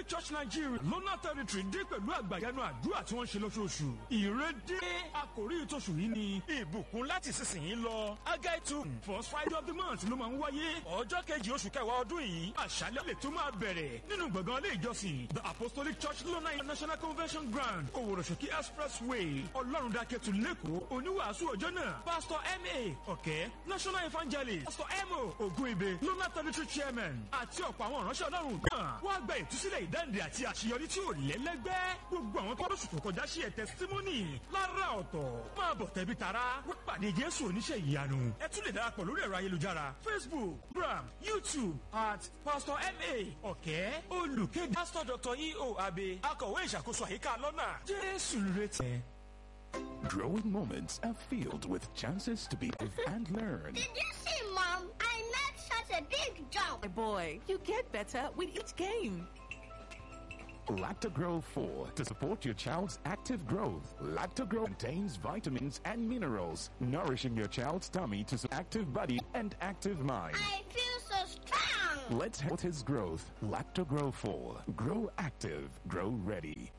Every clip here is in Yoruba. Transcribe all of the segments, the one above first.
church nigeria lọ́nà territory dé pẹ̀lú àgbàyanu àdúrà tí wọ́n ń ṣe lóṣooṣù ìrédé àkòrí ìtòṣù yìí ni ìbùkún láti sísìnyí lọ agai two first friday of the month ló máa ń wáyé ọjọ́ kejì oṣù kẹwàá ọdún yìí àṣálẹ́ lè tó máa bẹ̀rẹ̀ nínú gbọ̀ngàn ilé ìjọsìn the apostolic church lọ́nà international convention ground òwòròṣòkí expressway ọlọ́run dákẹ́tù lẹ́kọ̀ọ́ oníwàásù ọjọ́ náà pastor ma ọ̀kẹ́ national evangelist pastor mo ogun ibe lọ́nà territory chairman àti ọ̀pọ̀ àwọn ìránṣẹ́ ọlọ́run náà wá gba ìtúsílẹ̀ ìdáǹdè àti àṣeyọrí tí ò lẹ́lẹ́gbẹ́ gbogbo àwọn tó lóṣù tó kọjá sí ẹ̀ testimony lára ọ̀tọ̀ máa bọ̀ tẹ̀bí tara wá pàdé jésù oníṣẹ́ ìyanu ẹ tún lè darapọ̀ lórí ẹ̀rọ ayélujára facebook gram youtube at pastor ma ọ̀kẹ́ olùkéde pastor dr eo abe akọ̀wé ìṣàkóso àyíká lọ́nà jésù retí. Growing moments are filled with chances to be and learn. Did you see, Mom? I made such a big jump. My boy, you get better with each game. Lactogro 4 to support your child's active growth. Lactogro contains vitamins and minerals, nourishing your child's tummy to support active body and active mind. I feel so strong. Let's help his growth. Lactogro 4. Grow active. Grow ready.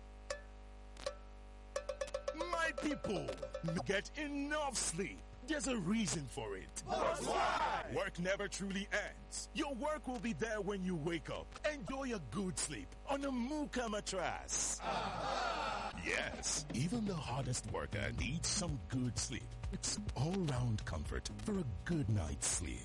My people, you get enough sleep. There's a reason for it. Work never truly ends. Your work will be there when you wake up. Enjoy a good sleep on a Muka mattress. Yes, even the hardest worker needs some good sleep. It's all-round comfort for a good night's sleep.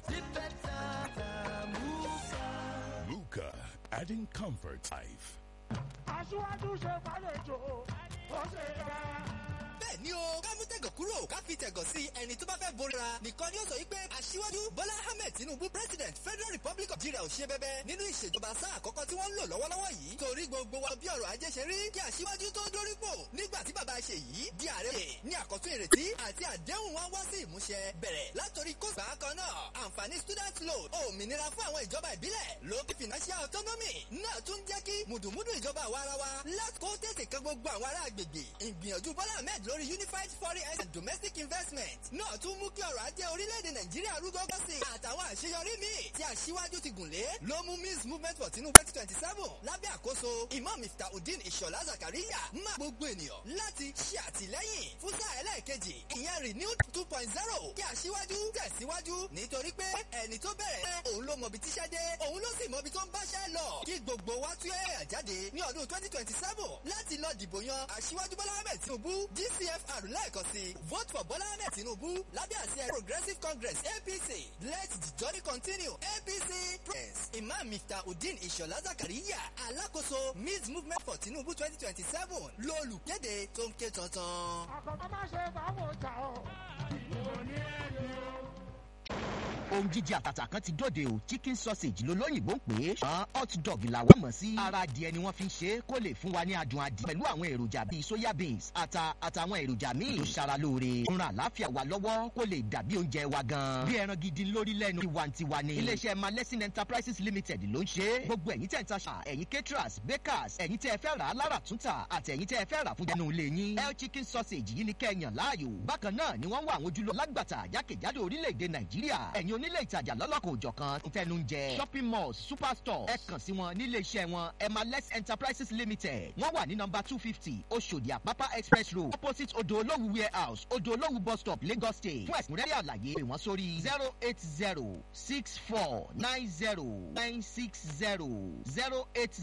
Muka, adding comfort to life. aṣíwájú ṣe fàlejò ó ṣe dára. bẹ́ẹ̀ ni o ká mú tẹ̀gọ̀ kúrò ká fi tẹ̀gọ̀ sí ẹni tó bá fẹ́ borira nìkan ni ó sọ wípé aṣíwájú bọ́lá ahmed tinubu president federal republic of nigeria ò ṣe bẹ́bẹ́ nínú ìṣèjọba sáà àkọ́kọ́ tí wọ́n ń lò lọ́wọ́lọ́wọ́ yìí torí gbogbo wa bí ọ̀rọ̀ ajé ṣe rí kí aṣíwájú tó dórípò nígbà tí bàbá ṣe yìí di ààrẹ ní àkọ́tún ìrètí àti àdéhùn wa wá sí ìmúṣẹ bẹ̀rẹ̀ látòrí kóòsà kan náà àǹfààní student loan òmìnira fún àwọn ìjọba ìbílẹ̀ lókè financial autonomy náà tún jẹ́ kí mùdùmùdù ìjọba àwa ara wa láti kó tètè kan gbogbo àwọn ará agbègbè ìgbìyànjú bọ́lá ahmed lórí unified foreign and domestic investment náà tún mú kí ọrọ̀ ajé orílẹ̀-èdè nàìjíríà rúgọ́gọ́ sí i àtàwọn àṣeyọrí míì tí aṣíwájú ti gùn lé ló mú miss movement for tinubu twenty twenty seven lábẹ́ àkóso imam miftahudeen ìṣọ̀lá zakariya má gbogbo ènìyàn láti ṣe àtìlẹ́yìn fún sáà ẹlẹ́ẹ̀kejì ìyẹn renewed two point zero kí aṣíwájú tẹ̀síwájú nítorí pé ẹni tó bẹ̀rẹ̀ òun ló mọbi tíṣẹ́ dé òun ló sì mọbi tó ń báṣẹ́ lọ kí gbogbo wa tún ẹ̀yà jáde ní ọdún twenty twenty seven láti lọ dìbò yan aṣíwájú bọ́lá ahmed tinubu dcfr lẹ́ẹ̀kan sí vote for bọ́lá ahmed tinubu lábẹ́ àṣẹ progressive congress apc let the journey continue apc press imam miftahudeen ìṣọ̀lá zakariya alákòóso miss movement for tinubu twenty twenty seven lólùkéde tó ń ké tantan. àkọ́kọ́ má ṣe fáwọn ọjà o. ìwọ ni ẹni o. ohun jíjẹ àtàtà kan ti dóde o chicken sausage ló lóyìnbó ń pè é ṣùgbọ́n hot dog làwọn mọ̀ sí ara adìẹ ni wọ́n fi ń ṣe é kó lè fún wa ní adùn adìẹ pẹ̀lú àwọn èròjà bíi soya beans ata àtàwọn èròjà míì tó ṣara lóore ń ran àláfíà wa lọ́wọ́ kó lè dàbí oúnjẹ wa gan bí ẹran gidi lórí lẹ́nu tiwantiwa ni iléeṣẹ́ malẹ́sìn enterprises limited ló ń ṣe é gbogbo ẹ̀yin tẹ̀ ń taṣà ẹ̀yin caterers bakers ẹ̀yin tẹ́ ẹ fẹ́ rà á lára túntà àti ẹ̀yin tẹ́ ẹ fẹ́ rà fún jẹnu ilé yín el chicken sausage yìí ni kẹ́ẹ̀yàn láàyò bákan náà ni wọ́n wà àwọn ojúlọ lágbàtà jákèjádò orílẹ̀-èdè nàìjíríà ẹ̀yin onílé ìtajà lọ́lọ́kan òjọ̀kan fẹnu ń jẹ shopping malls superstores ẹ kàn sí wọn nílé iṣẹ́ wọn emales enterprises limited wọ́n wà ní nọmba two fifty oṣòdì àpápá express road opposite odò olówú warehouse odò olówú bus stop lagos state fún ẹ̀sìnrẹ́rẹ́ àlàyé pè wọ́n sórí zero eight zero six four nine zero nine six zero zero eight